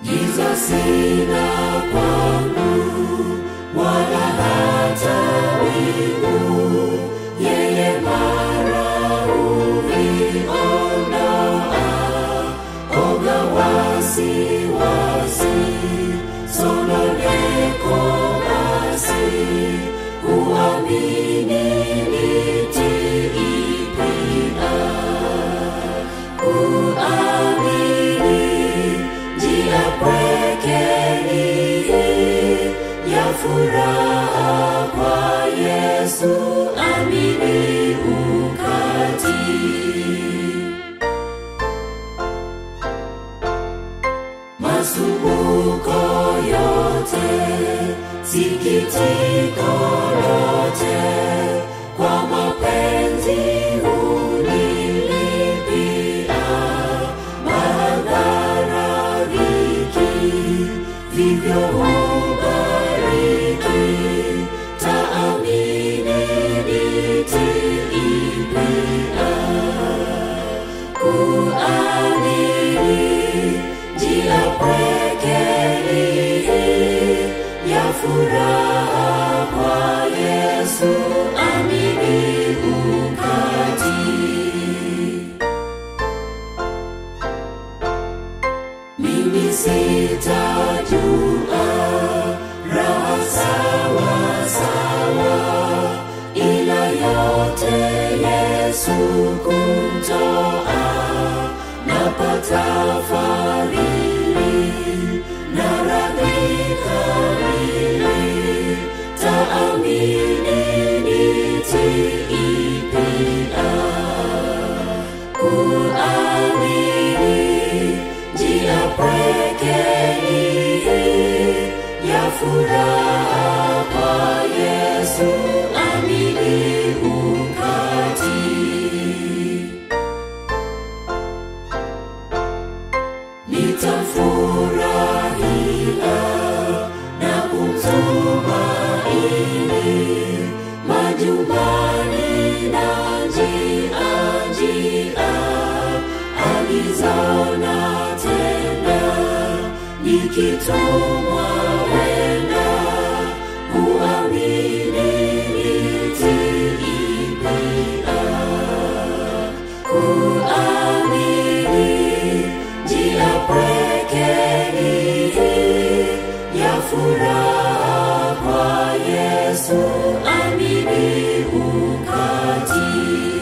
giza sina kwangu wala hata wingu yeye mara huniondoa oga wasiwasi sononeko basi kuamini nitiipia kuamini njia pwekeni ya furaha kwa Yesu amini ukati masumbuko yote sikitiko lote kwa mapenzi hunilipia madhara dhiki vivyo hubariki taamini nitiipia kuamini njia pwekeni ya furaha kwa Yesu amini ukati mimi sitajua raha sawa sawa ila yote Yesu kumtoa napata fadhili na radhi kamili taamini nitiipia kuamini njia pwekeni ya furaha kwa Yesu amini ukati nitamfurahia na kumtumaini majumbani na njia njia alizona tena nikitumwa wenda kuamini nitiipia kuamini njia pwekeni ya furaha kwa Yesu amini ukati